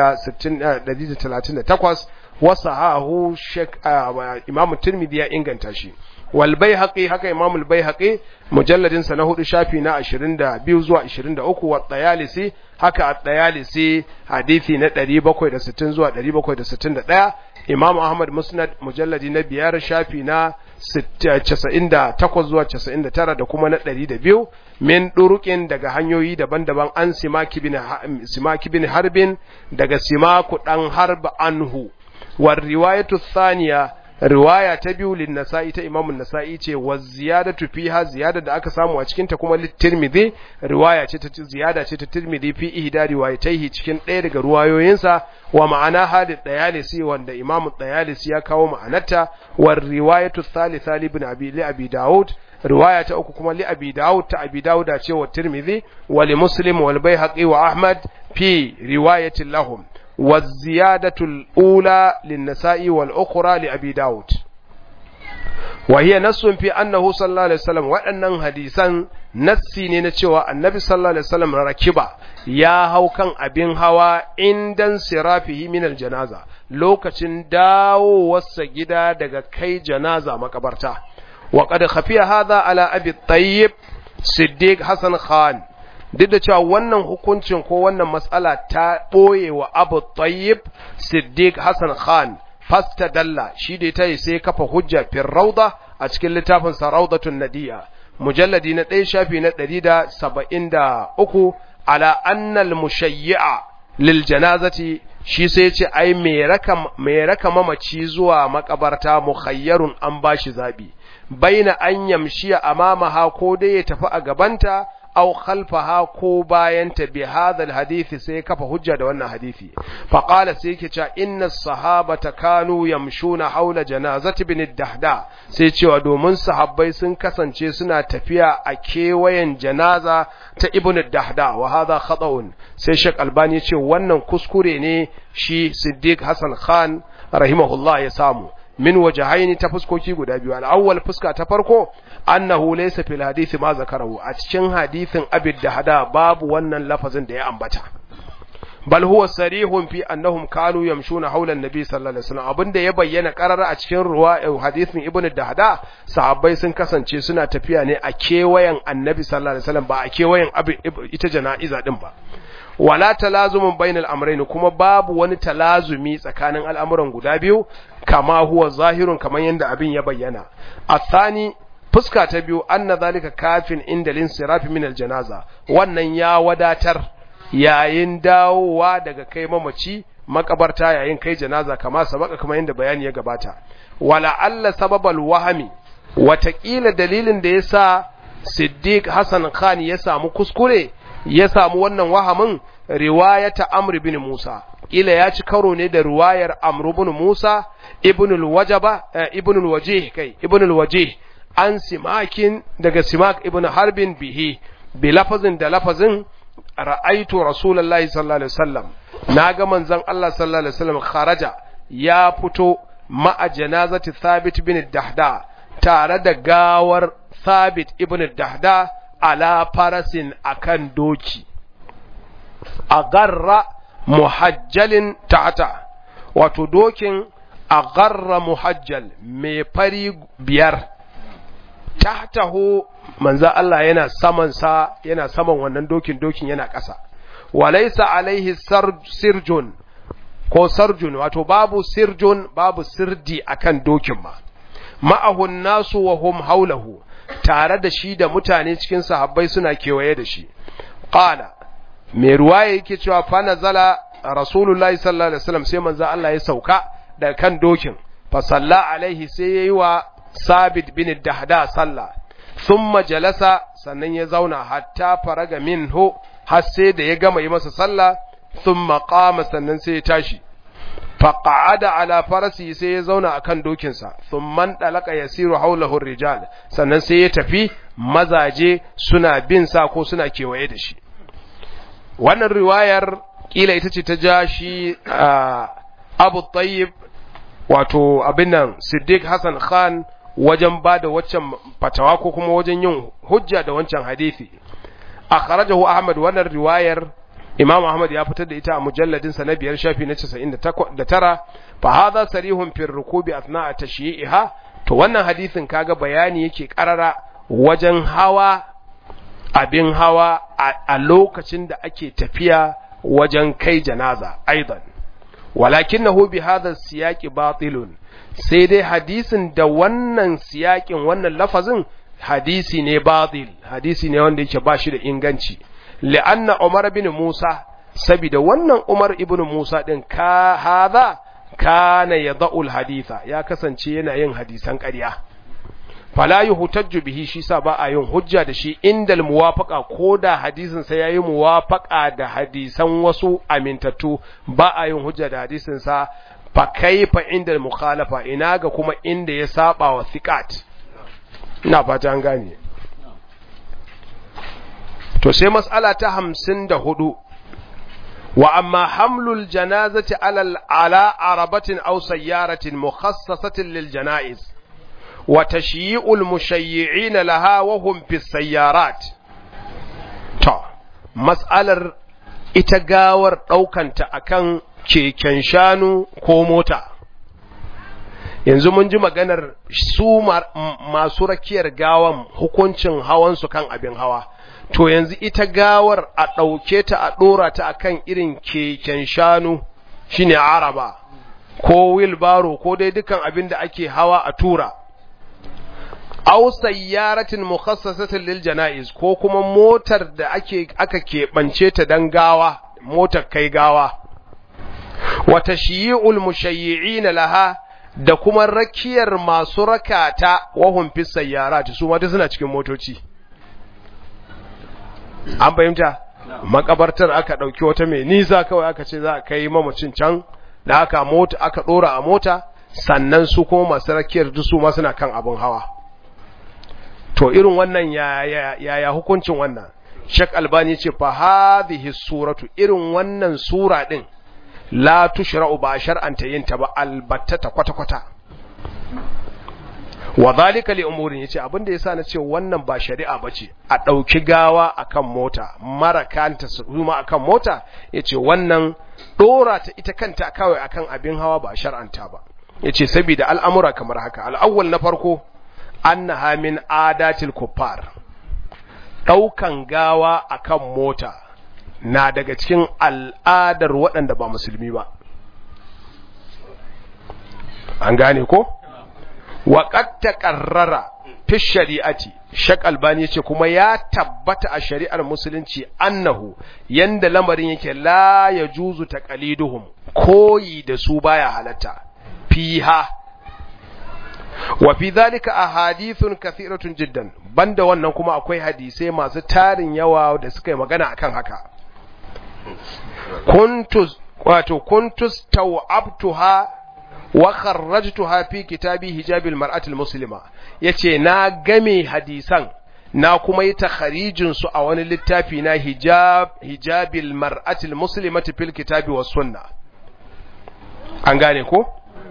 138 wa sahahu shek imam tirmidhi ya inganta shi wal baihaqi haka imam al baihaqi mujalladin sa na hudu shafi na 22 zuwa 23 wa tayalisi haka at-tayalisi hadisi na 760 zuwa 761 imam ahmad musnad mujalladi na biyar shafi na 98 zuwa 99 da kuma na 102 min durukin daga hanyoyi daban-daban an simaki bin simaki bin harbin daga simaku dan harba anhu war riwayatu thaniya riwaya ta biyu lin nasa'i ta imamu nasa'i ce wa ziyadatu fiha ziyada da aka samu a cikin ta kuma tirmidhi riwaya ce ta ziyada ce ta tirmidhi fi ihda riwayataihi cikin ɗaya daga ruwayoyinsa wa ma'ana hadith dayalisi wanda imamu dayalisi ya kawo ma'anarta wa riwayatu thalitha li ibn abi li abi daud riwaya ta uku kuma li abi daud ta abi daud ce wa tirmidhi wa li muslim wal baihaqi wa ahmad fi riwayatin lahum والزيادة الأولى للنساء والأخرى لأبي داود وهي نص في أنه صلى الله عليه وسلم وأن حديثا nassi ne na cewa annabi sallallahu alaihi wasallam rakiba ya hau kan abin hawa indan sirafihi min aljanaza lokacin dawowarsa gida daga kai janaza makabarta wa qad khafiya hadha ala abi tayyib siddiq hasan khan duk da cewa wannan hukuncin ko wannan matsala ta ɓoye wa abu tayyib siddiq hassan khan fasta dalla shi da ta yi sai kafa hujja fin rauda a cikin littafin sa raudatun nadiya mujalladi na ɗaya shafi na ɗari da saba'in da uku ala annal mushayyi'a lil janazati shi sai ce ai mai raka mamaci zuwa makabarta mukhayyarun an bashi zabi baina an yamshiya amamaha ko dai ya tafi a gabanta aw khalfaha ko bayanta bi hadha alhadith sai kafa hujja da wannan hadisi fa qala sai yake cewa inna sahabata kanu yamshuna haula janazati ibn dahda sai cewa domin sahabbai sun kasance suna tafiya a kewayen janaza ta ibn dahda wa hadha khata'un sai shek albani ce wannan kuskure ne shi siddiq hasan khan rahimahullah ya samu min wajahaini ta fuskoki guda biyu al-awwal fuska ta farko annahu laysa fil hadisi ma zakarahu a cikin hadisin abid da hada babu wannan lafazin da ya ambata bal huwa sarihun fi annahum kanu yamshuna hawla an-nabi sallallahu alaihi wasallam abinda ya bayyana qarara a cikin ruwa hadisin ibnu dahda sahabbai sun kasance suna tafiya ne a kewayen annabi sallallahu alaihi wasallam ba a kewayen ita jana'iza din ba wala talazumun bainal amrayn kuma babu wani talazumi tsakanin al'amuran guda biyu kama huwa zahirun kamar yadda abin ya bayyana athani fuska ta biyu anna zalika kafin inda linsirafi min aljanaza wannan ya wadatar yayin dawowa daga kai mamaci makabarta yayin kai janaza kama sabaka kamar yadda bayani ya gabata wala alla sababal wahami watakila dalilin da yasa Siddiq Hassan Khan ya samu kuskure ya samu wannan wahamin riwayata Amr bin Musa kila ya ci karo ne da riwayar Amr bin Musa ibn al-Wajaba ibn al-Wajih kai ibn al-Wajih an simakin daga simak ibn Harbin bihi bi lafazin da lafazin ra'aitu rasulullahi sallallahu alaihi wasallam naga manzon Allah sallallahu alaihi wasallam kharaja ya fito ma'a janazati Thabit bin Dahda tare da gawar Thabit ibn Dahda ala farasin akan doki agarra muhajjalin ta'ata wato dokin agarra muhajjal mai fari biyar tahtahu manzo Allah yana saman sa yana saman wannan dokin dokin yana ƙasa walaysa alaihi sirjun ko sarjun wato babu sirjun babu sirdi akan dokin ma ma'ahun nasu wa hum haulahu tare da shi da mutane cikin sahabbai suna kewaye da shi qala mai ruwaya yake cewa fa nazala rasulullahi sallallahu alaihi wasallam sai manzo Allah ya sauka da kan dokin fa salla alaihi sai yayi wa sabit bin dahda sallah thumma jalasa sannan ya zauna hatta faraga minhu har sai da ya gama yi masa sallah thumma qama sannan sai ya tashi faqa'ada ala farasi sai ya zauna akan dokinsa thumman dalaka yasiru haulahu rijal sannan sai ya tafi mazaje suna bin sa ko suna kewaye da shi wannan riwayar kila ita ce ta ja shi Abu Tayyib wato abin nan Siddiq Hassan Khan wajen ba da waccan fatawa ko kuma wajen yin hujja da wancan hadisi akhrajahu Ahmad wannan riwayar Imam Ahmad ya fitar da ita a mujalladin sa na biyar shafi na 99 fa hadha sarihun fi rukubi athna'a tashyi'iha to wannan hadisin kaga bayani yake karara wajen hawa abin hawa a lokacin da ake tafiya wajen kai janaza aidan walakinahu bi hadha siyaqi batilun sai dai hadisin da wannan siyakin wannan lafazin hadisi ne batil hadisi ne wanda yake ba shi da inganci li'anna Umar bin Musa saboda wannan Umar ibn Musa din ka hadha kana yada'ul haditha ya kasance yana yin hadisan ƙarya fala yuhtajju bihi shi sa ba a yin hujja da shi indal muwafaqa koda hadisin sa yayi muwafaqa da hadisan wasu amintattu ba a yin hujja da hadisin sa fa kaifa indal mukhalafa ina ga kuma inda ya saba wa thiqat ina fata an gane to sai mas'ala ta 54 wa amma hamlul janazati ala ala arabatin aw sayyaratin mukhassasatin lil janaiz wa tashyi'ul mushayyi'in laha wa hum fi sayyarat to mas'alar ita gawar daukanta akan keken shanu ko mota yanzu mun ji maganar su masu rakiyar gawan hukuncin hawansu kan abin hawa to yanzu ita gawar a ɗauke ta a ɗora ta akan irin keken shanu shine araba ko wilbaro ko dai dukan abin da ake hawa a tura aw sayyaratin mukhassasatin lil janaiz ko kuma motar da ake aka keɓance ta dan gawa motar kai gawa wa tashyi'ul mushayyi'ina laha da kuma rakiyar masu rakata wahum fi sayyarat su ma suna cikin motoci an fahimta makabartar aka dauki wata mai nisa kawai aka ce za a kai mamacin can da aka mota aka dora a mota sannan su kuma masu rakiyar duk su ma suna kan abin hawa to irin wannan ya ya hukuncin wannan Sheikh Albani ce fa hadhihi suratu irin wannan sura din la tushra'u ba shar'anta yin ta ba albattata kwata kwata wa zalika li umurin yace abinda yasa na ce wannan ba shari'a bace a dauki gawa akan mota mara kanta su kuma akan mota yace wannan dora ta ita kanta kawai akan abin hawa ba shar'anta ba yace saboda al'amura kamar haka al'awwal na farko annaha min adatil kuffar daukan gawa akan mota na daga cikin al'adar waɗanda ba musulmi ba an gane ko waƙad taƙarrara fi shari'ati shak albani yace kuma ya tabbata a shari'ar musulunci annahu yanda lamarin yake la yajuzu taqaliduhum koyi da su baya halatta fiha wa fi dhalika ahadithun kathiratun jiddan banda wannan kuma akwai hadisai masu tarin yawa da suka yi magana akan haka kuntus wato kuntus tawabtuha wa kharrajtuha fi kitabi hijabil mar'atil muslima yace na game hadisan na kuma yi takharijin su a wani littafi na hijab hijabil mar'atil muslimati fil kitabi was sunna an gane ko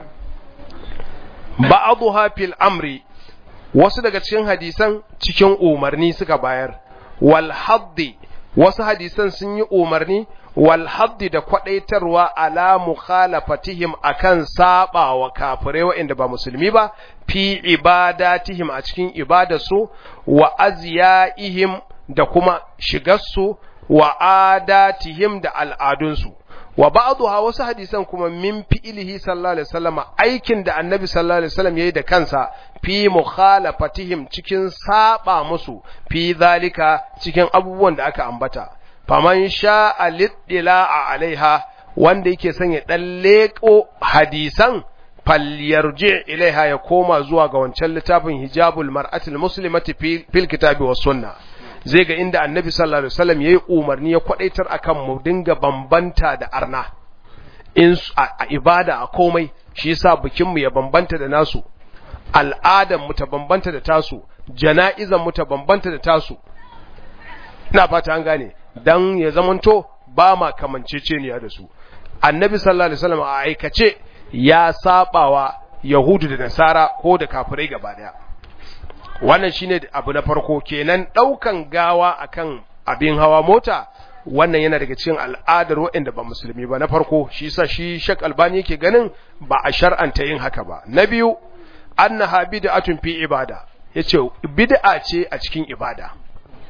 ba'dha fil amri wasu daga cikin hadisan cikin umarni suka bayar wal haddi wasu hadisan sun yi umarni wal haddi da kwadaitarwa ala mukhalafatihim akan saba wa kafirai waɗanda ba musulmi ba fi ibadatihim a cikin ibadarsu wa azyaihim da kuma shigarsu wa adatihim da al'adunsu wa ba'dha wasu hadisan kuma min fi'ilihi sallallahu alaihi wasallam aikin da annabi sallallahu alaihi wasallam yayi da kansa fi mukhalafatihim cikin saba musu fi zalika cikin abubuwan da aka ambata faman sha'a liddila'a alaiha wanda yake son ya dan leko hadisan falyarji ilaiha ya koma zuwa ga wancan littafin hijabul mar'atil muslimati fil kitabi was sunnah zai ga inda annabi sallallahu alaihi wasallam yayi umarni ya kwadaitar akan mu dinga bambanta da arna in a ibada a komai shi yasa bikin mu ya bambanta da nasu al'adan mu ta bambanta da tasu jana'izan mu ta bambanta da tasu ina fata an gane dan ya zamanto ba ma kamanceceniya da su annabi sallallahu alaihi wasallam a aikace ya sabawa yahudu da nasara ko da kafirai gaba daya wannan shine abu na farko kenan daukan gawa akan abin hawa mota wannan yana daga cikin al'adar waɗanda ba musulmi ba na farko shi yasa shi Sheikh Albani yake ganin ba a shar'anta yin haka ba na biyu annaha bid'atun fi ibada yace bid'a ce a cikin ibada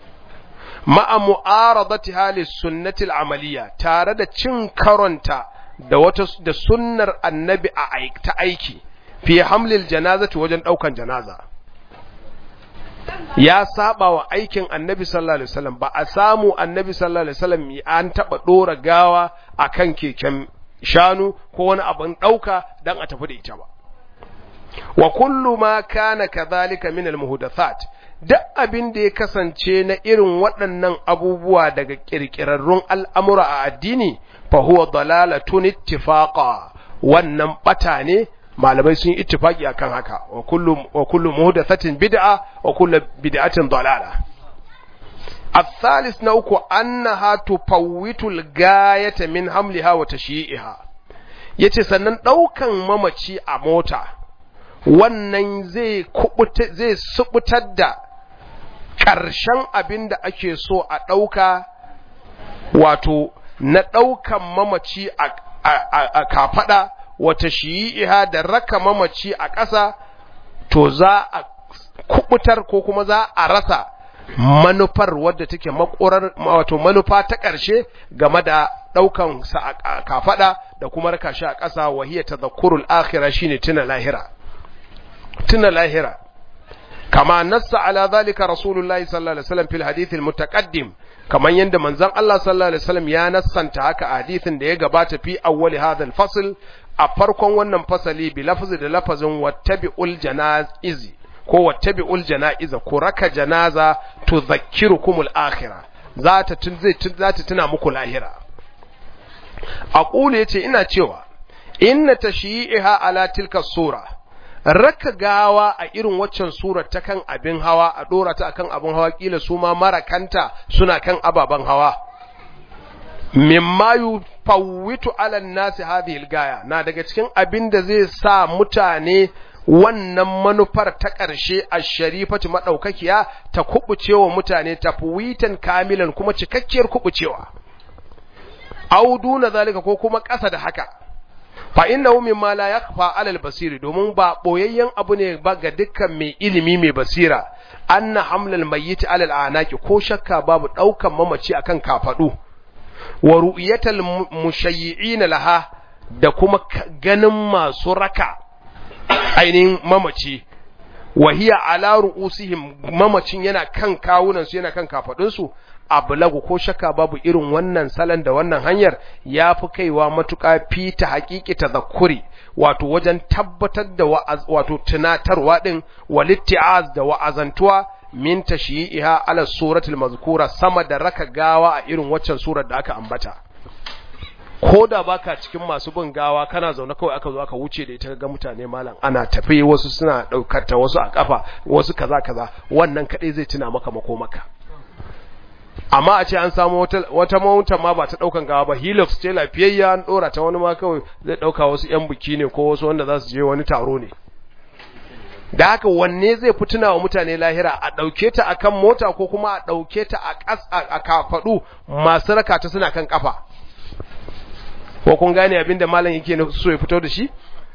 ma'a mu'aradatiha lis sunnati al-amaliyya tare da cin karonta da wata da sunnar annabi a ta aiki fi hamlil janazati wajen daukan janaza ya saba wa aikin annabi sallallahu alaihi wasallam ba a samu annabi sallallahu alaihi wasallam an taba dora gawa akan keken shanu ko wani abin dauka dan a tafi da ita ba wa kullu ma kana kadhalika min almuhdathat duk abin da ya kasance na irin waɗannan abubuwa daga kirkirarrun al'amura a addini fa huwa dalalatun ittifaqa wannan bata ne malamai sun yi ittifaki akan haka wa kullu wa kullu muhdathatin bid'a wa kullu bid'atin dalala الثالث نوكو أنها تفوت الغاية من حملها وتشييعها yace sannan ɗaukan mamaci a mota wannan zai zai subutar da ƙarshen abin da ake so a ɗauka wato na ɗaukan mamaci a kafaɗa wata shi'iha da raka mamaci a ƙasa to za a kubutar ko kuma za a rasa manufar wadda take makorar wato manufa ta ƙarshe game da ɗaukan sa a kafaɗa da kuma raka shi a ƙasa wahiya tadhakkurul akhirah shine tuna lahira tuna lahira kama nassa ala zalika rasulullahi sallallahu alaihi wasallam fil hadith al mutaqaddim kaman yanda manzon Allah sallallahu alaihi wasallam ya nassanta haka a hadithin da ya gabata fi awwali hadha al fasl a farkon wannan fasali bi lafzi da lafazin wattabi'ul janaizi ko wattabi'ul janaiza ko raka janaza tudhakkirukumul akhirah za ta tun zai za ta tuna muku lahira aqulu yace ina cewa inna tashyi'iha ala tilka sura raka gawa a irin waccan surar ta kan abin hawa a dora ta akan abin hawa kila su ma marakanta suna kan ababen hawa mimma yufawwitu ala nasi hadhihi algaya na daga cikin abin da zai sa mutane wannan manufar ta ƙarshe a sharifatu madaukakiya ta kubucewa mutane tafwitan kamilan kuma cikakkiyar kubucewa auduna zalika ko kuma ƙasa da haka fa innahu mimma la yakhfa 'ala al-basiri domin ba boyayyen abu ne ba ga dukkan mai ilimi mai basira anna hamlal mayyit 'ala al-anaqi ko shakka babu daukan mamaci akan kafadu wa ru'yatal mushayyi'in laha da kuma ganin masu raka ainihin mamaci wa hiya ala ru'usihim mamacin yana kan kawunan su yana kan kafadun su ablagu ko shakka babu irin wannan salon da wannan hanyar ya fi kaiwa matuƙa fi ta haƙiƙi ta zakuri wato wajen tabbatar da wato tunatarwa ɗin walitti'az da wa'azantuwa min tashyi'iha ala suratul mazkura sama da raka gawa a irin waccan surar da aka ambata ko da baka cikin masu bin gawa kana zaune kawai aka zo aka wuce da ita ga mutane malam ana tafi wasu suna daukar ta wasu a kafa wasu kaza kaza wannan kadai zai tuna maka makomaka amma a ce an samu wata wata mawuta ma ba ta daukan gawa ba helix ce lafiyayya an dora ta wani ma kawai zai dauka wasu yan biki ne ko wasu wanda za su je wani taro ne da haka wanne zai fi tuna wa mutane lahira a ɗauke ta a kan mota ko kuma a ɗauke ta a ƙas a kafaɗu masu raka ta suna kan ƙafa ko kun gane abin da malam yake so ya fito da shi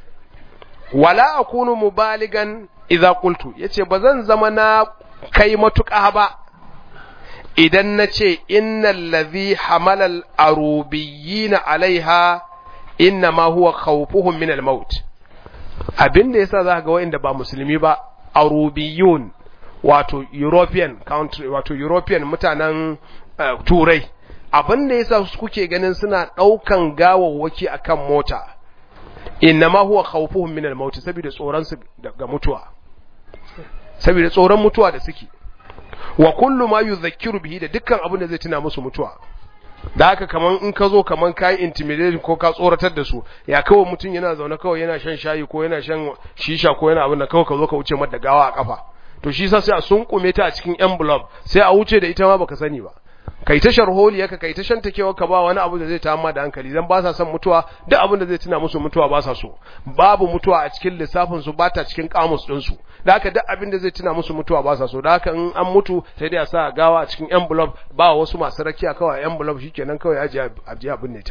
wala akunu mubaligan idza qultu yace bazan zama na kai matuƙa ba idan nace innal ladhi hamala al arubiyyin alaiha inna ma huwa khawfuhum min al maut abin da yasa za ga wa'inda ba musulmi ba arubiyun wato european country wato european mutanen uh, turai abin da yasa su kuke ganin suna daukan gawawwaki akan mota innama huwa khawfuhum min al-maut saboda tsoron su ga mutuwa saboda tsoron mutuwa da suke wa kullu ma yuzakkiru bihi da dukkan abin da zai tuna musu mutuwa da haka kaman in ka zo kaman kai intimidation ko ka tsoratar da su ya kawai mutum yana zaune kawai yana shan shayi ko yana shan shisha ko yana abin da kawai ka zo ka wuce mata gawa a kafa to shi sa sai a sunkume ta a cikin envelope sai a wuce da ita ma baka sani ba kai ta sharholi yaka kai ta shan takewa ka ba wani abu da zai tamma da hankali dan ba sa son mutuwa duk abin da zai tuna musu mutuwa ba sa so babu mutuwa a cikin lissafin su bata cikin kamus din su da haka duk abin da zai tuna musu mutuwa ba sa so da haka in an mutu sai dai a sa gawa a cikin envelope ba wasu masu rakiya kawai envelope shikenan kawai aje aje abin ne ta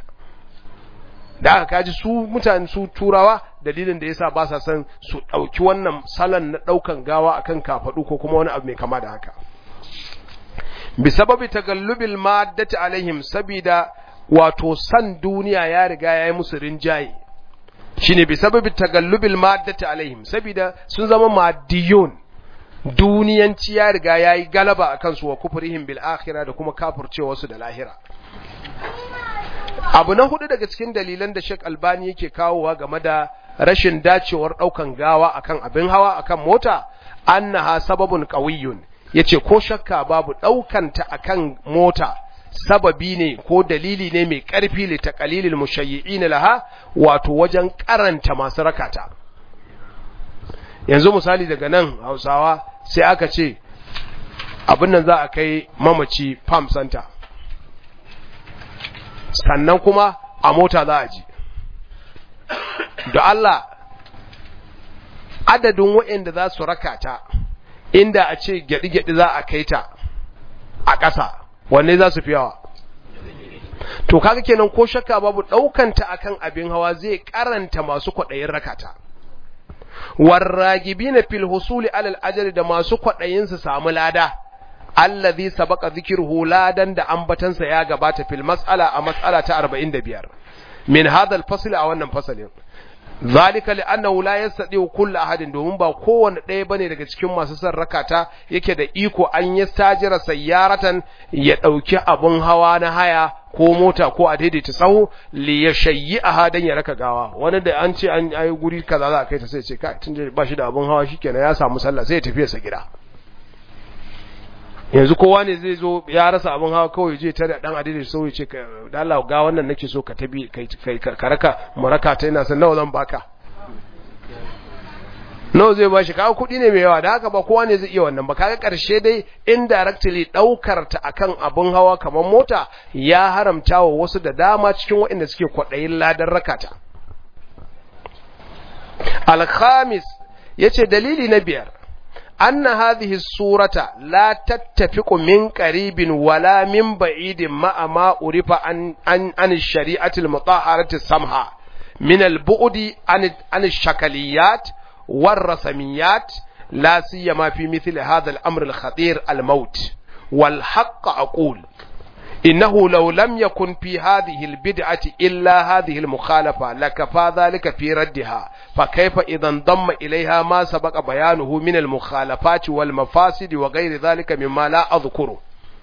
da haka kaji su mutane su turawa dalilin da yasa ba sa son su dauki wannan salon na daukan gawa akan kafadu ko kuma wani abu mai kama da haka bisababi tagallubil maddati alaihim sabida wato san duniya ya riga ya yi musu rinjaye shine bi sababi tagallubil maddati alaihim saboda sun zama maddiyun duniyanci ya riga ya yi galaba a kansu wa kufrihim bil akhirah da kuma kafircewa su da lahira abu na hudu daga cikin dalilan da Sheikh Albani yake kawowa game da rashin dacewar daukan gawa akan abin hawa akan mota annaha sababun qawiyyun yace ko shakka babu daukanta akan mota sababi ne ko dalili ne mai karfi li taqalilil mushayyi'in laha wato wajen karanta masu rakata yanzu misali daga nan Hausawa sai aka ce abin nan za a kai mamaci farm center sannan kuma a mota za a ji da Allah adadin waɗanda za su raka ta inda a ce gyaɗi-gyaɗi za a kai ta a ƙasa wanne za su fi yawa to kaga kenan ko shakka babu ɗaukanta akan abin hawa zai karanta masu kwaɗayin rakata warragibina fil husuli alal ajali da masu kwaɗayin su samu lada allazi sabaqa dhikruhu ladan da ambatansa ya gabata fil mas'ala a mas'ala ta 45 min hadha al fasl a wannan fasalin zalika li'annahu la yastati kullu ahadin domin ba kowanne ɗaya bane daga cikin masu son rakata yake da iko an yi stajira sayyaratan ya dauki abun hawa na haya ko mota ko a daidaita sahu li yashayyi ahadan ya raka gawa wani da an ce an yi guri kaza za a kai ta sai ce kai tun ba shi da abun hawa shikenan ya samu sallah sai ya tafi sa gida yanzu kowa ne zai zo ya rasa abin hawa kawai je tare dan adidi so ya ce da Allah ga wannan nake so ka tabi kai ka raka muraka ta ina san nawa zan baka nawa zai bashi kawo kuɗi ne mai yawa da haka ba kowa ne zai iya wannan ba kaga karshe dai indirectly daukar ta akan abin hawa kamar mota ya haramta wa wasu da dama cikin waɗanda suke kwaɗayin ladan rakata al-khamis yace dalili na biyar أن هذه السورة لا تتفق من قريب ولا من بعيد مع ما عرف عن, عن, عن الشريعة المطهرة السمحة من البعد عن, عن الشكليات والرسميات لا سيما في مثل هذا الأمر الخطير الموت والحق أقول إنه لو لم يكن في هذه البدعة إلا هذه المخالفة لكفى ذلك في ردها فكيف إذا انضم إليها ما سبق بيانه من المخالفات والمفاسد وغير ذلك مما لا أذكره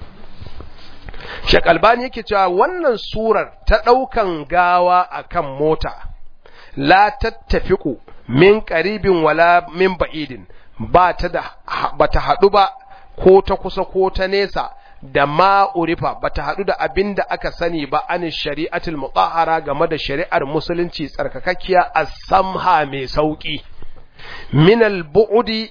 Shek Albani yake cewa wannan surar ta ɗaukan gawa akan mota la tattafiku min qaribin wala min ba'idin ba ta da ba ta haɗu ba ko ta kusa ko ta nesa da ma'urifa ba ta haɗu da abin da aka sani ba an shari'atul mutahara game da shari'ar musulunci tsarkakakkiya a samha mai sauƙi minal bu'udi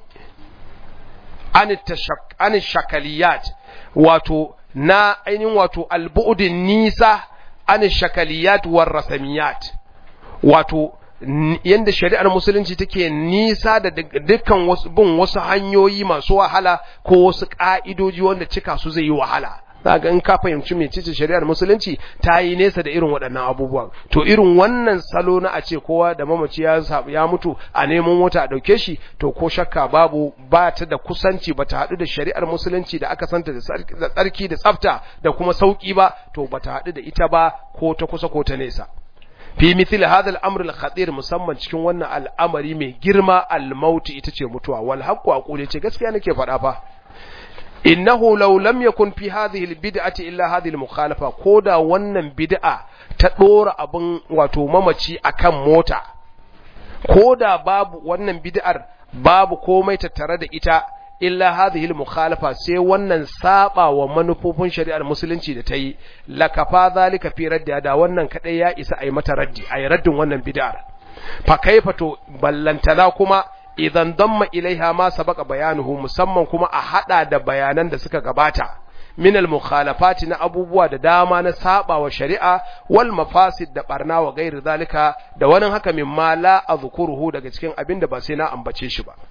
an shakaliyat wato na ainihin wato albu'udin nisa an shakaliyat war rasamiyat wato yanda shari'ar musulunci take nisa da dukkan wasu bin wasu hanyoyi masu wahala ko wasu ka'idoji wanda cika su zai yi wahala zaga in ka fahimci mecece shari'ar musulunci ta yi nesa da irin waɗannan abubuwan to irin wannan salo na a ce kowa da mamaci ya ya mutu a neman mota a ɗauke shi to ko shakka babu ba ta da kusanci ba ta haɗu da shari'ar musulunci da aka santa da tsarki da tsafta da kuma sauƙi ba to ba ta haɗu da ita ba ko ta kusa ko ta nesa fi mithil hadha al-amr al-khatir musamman cikin wannan al'amari mai girma al-maut ita ce mutuwa wal haqqu aqulu ce gaskiya nake faɗa fa innahu law lam yakun fi hadhihi al-bid'ati illa hadhihi al-mukhalafa koda wannan bid'a ta dora abun wato mamaci akan mota koda babu wannan bid'ar babu komai tattare da ita illa hadhihi al-mukhalafa sai wannan saba wa manufofin shari'ar musulunci da ta yi lakafa zalika fi raddi da wannan kadai ya isa ai mata raddi ai raddin wannan bid'ar fa kaifa to ballantana kuma idan damma ilaiha ma sabaka bayanuhu musamman kuma a hada da bayanan da suka gabata min al-mukhalafati na abubuwa da dama na saba wa shari'a wal mafasid da barna wa gairi zalika da wani haka mimma la azkuruhu daga cikin abin da ba sai na ambace shi ba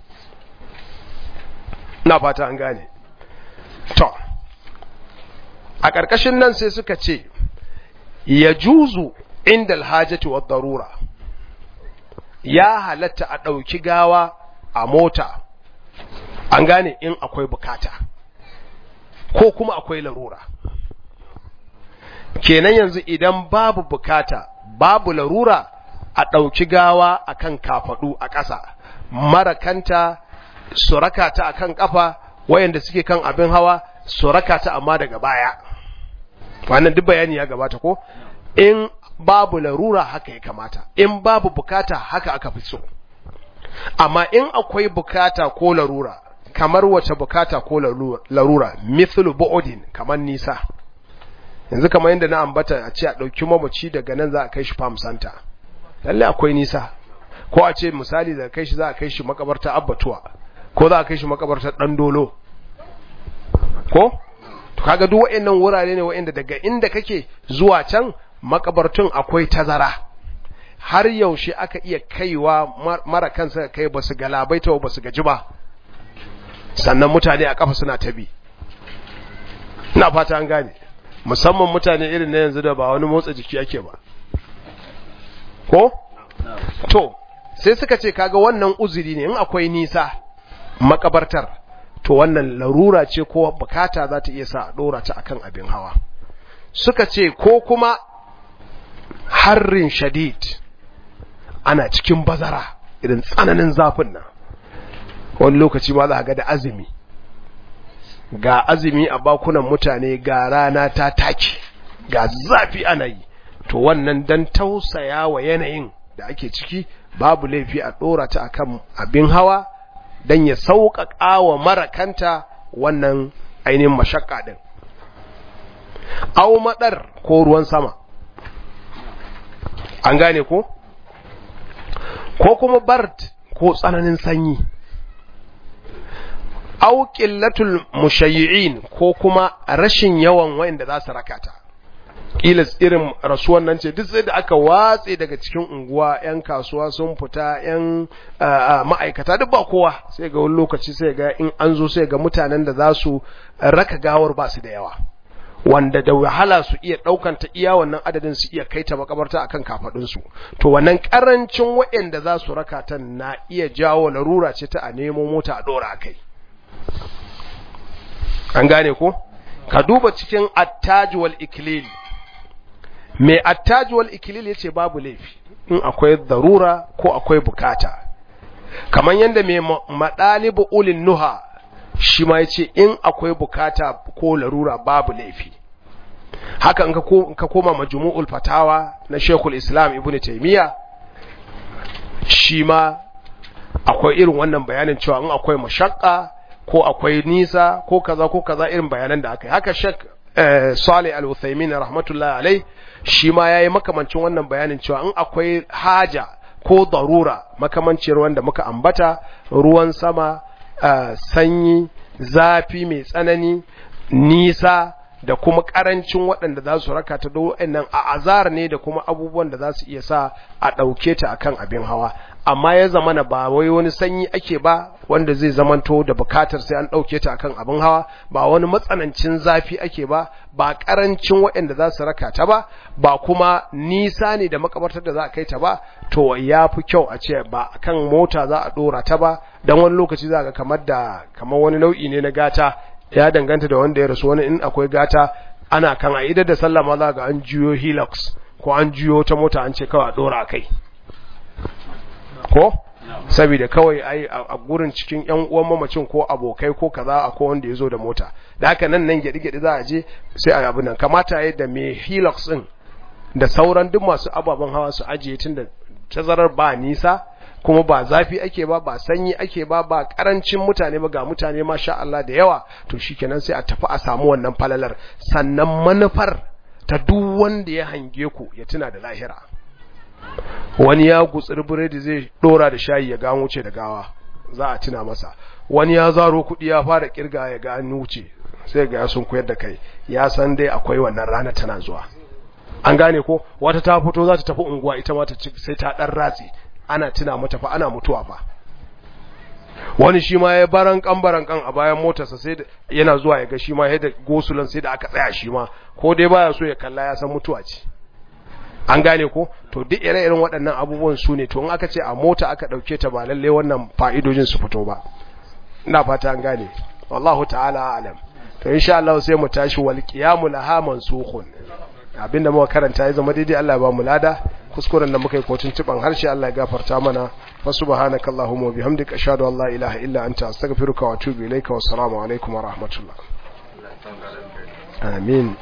na fata an gane to a ƙarƙashin nan sai suka ce ya juzu inda alhajati wa darura ya halatta a ɗauki gawa a mota an gane in akwai bukata ko kuma akwai larura kenan yanzu idan babu bukata babu larura a ɗauki gawa akan kafaɗu a ƙasa marakanta su raka ta akan ƙafa wayanda suke kan abin hawa su raka ta amma daga baya wannan duk bayani ya gabata ko in babu larura haka ya kamata in babu bukata haka aka fi so amma in akwai bukata ko larura kamar wace bukata ko larura mithlu bu'udin kamar nisa yanzu kamar yadda na ambata a ce a ɗauki mamaci daga nan za a kai shi farm center lalle akwai nisa ko a ce misali da kai shi za a kai shi makabarta abbatuwa ko za a kai shi makabartar dan dolo ko to kaga duk waɗannan wurare ne waɗanda daga inda kake zuwa can makabartun akwai tazara har yaushe aka iya kaiwa mara kansa kai ba su galabaita ba su gaji ba sannan mutane a kafa suna tabi ina fata an gane musamman mutane irin na yanzu da ba wani motsa jiki ake ba ko to sai suka ce kaga wannan uzuri ne in akwai nisa makabartar to wannan larura ce ko bukata za ta iya sa a dora ta akan abin hawa suka ce ko kuma harrin shadid ana cikin bazara irin tsananin zafin nan wani lokaci ma za ga da azumi ga azumi a bakunan mutane ga rana ta take ga zafi ana yi to wannan dan tausaya wa yanayin da ake ciki babu laifi a dora ta akan abin hawa dan ya sauƙaƙa wa marakanta wannan ainihin mashakka din au madar ko ruwan sama an gane ko ko kuma bard ko tsananin sanyi au qillatul mushayyi'in ko kuma rashin yawan wayanda za su rakata kila irin rasuwan nan ce duk sai da aka watse daga cikin unguwa yan kasuwa sun fita yan ma'aikata duk ba kowa sai ga wani lokaci sai ga in an zo sai ga mutanen da za su raka gawar ba su da yawa wanda da wahala su iya daukan ta iya wannan adadin su iya kai ta makabarta akan kafadun su to wannan karancin waɗanda za su raka ta na iya jawo larura ce ta a nemo mota a dora kai an gane ko ka duba cikin attaj wal iklil mai attaj wal iklil yace babu laifi in akwai darura ko akwai bukata kamar yanda mai madalibu ulin nuha shi ma yace in akwai bukata ko larura babu laifi haka in ka koma majmu'ul fatawa na Sheikhul Islam Ibn Taymiyyah shi ma akwai irin wannan bayanin cewa in akwai mashakka ko akwai nisa ko kaza ko kaza irin bayanan da aka yi haka Sheikh Salih Al-Uthaymin rahmatullahi alai shi ma yayi makamancin wannan bayanin cewa in akwai haja ko darura makamancin wanda muka ambata ruwan sama sanyi zafi mai tsanani nisa da kuma karancin waɗanda za su raka ta nan a azar ne da kuma abubuwan da za su iya sa a ɗauke ta akan abin hawa amma ya zama na ba wai wani sanyi ake ba wanda zai zamanto da bukatar sai an ɗauke ta akan abin hawa ba wani matsanancin zafi ake ba ba karancin waɗanda za su raka ta ba ba kuma nisa ne da makabartar da za a kai ta ba to ya fi kyau a ce ba kan mota za a ɗora ta ba don wani lokaci za ga kamar da kamar wani nau'i ne na gata ya danganta da wanda ya rasu wani in akwai gata ana kan a idar da sallah ma za ga an juyo hilux ko an juyo ta mota an ce kawai a dora kai ko saboda kawai ai a gurin cikin yan uwan mamacin ko abokai ko kaza akwai wanda ya zo da mota da haka nan nan gyaɗi gyaɗi za a je sai a abu nan kamata ya da mai hilux din da sauran duk masu ababen hawa su ajiye tun da tazarar ba nisa kuma ba zafi ake ba ba sanyi ake ba ba karancin mutane ba ga mutane masha Allah da yawa to shikenan sai a tafi a samu wannan falalar sannan manufar ta duk wanda ya hange ku ya tuna da lahira wani ya gutsir biredi zai dora da shayi ya ga wuce da gawa za a tuna masa wani ya zaro kuɗi ya fara kirga ya ga an wuce sai ga sun koyar da kai ya san dai akwai wannan rana tana zuwa an gane ko wata ta fito za ta tafi unguwa ita ma ta sai ta dan ratsi ana tuna mata fa ana mutuwa fa wani shi ma ya baran kan baran kan a bayan motarsa sai yana zuwa ya ga shi ma yadda gosulan sai da aka tsaya shi ma ko dai baya so ya kalla ya san mutuwa ce an gane ko to duk ire-iren waɗannan abubuwan su ne to in aka ce a mota aka ɗauke ta ba lalle wannan fa'idojin su fito ba ina fata an gane wallahu ta'ala alam to insha Allah sai mu tashi wal qiyamu laha mansukhun abinda muka karanta ya zama daidai Allah ya ba mu lada kuskuren da muka yi kotun tuban harshe Allah ya gafarta mana fa subhanaka allahumma wa bihamdika ashhadu an la ilaha illa anta astaghfiruka wa atubu ilayka wa assalamu alaikum wa rahmatullah amin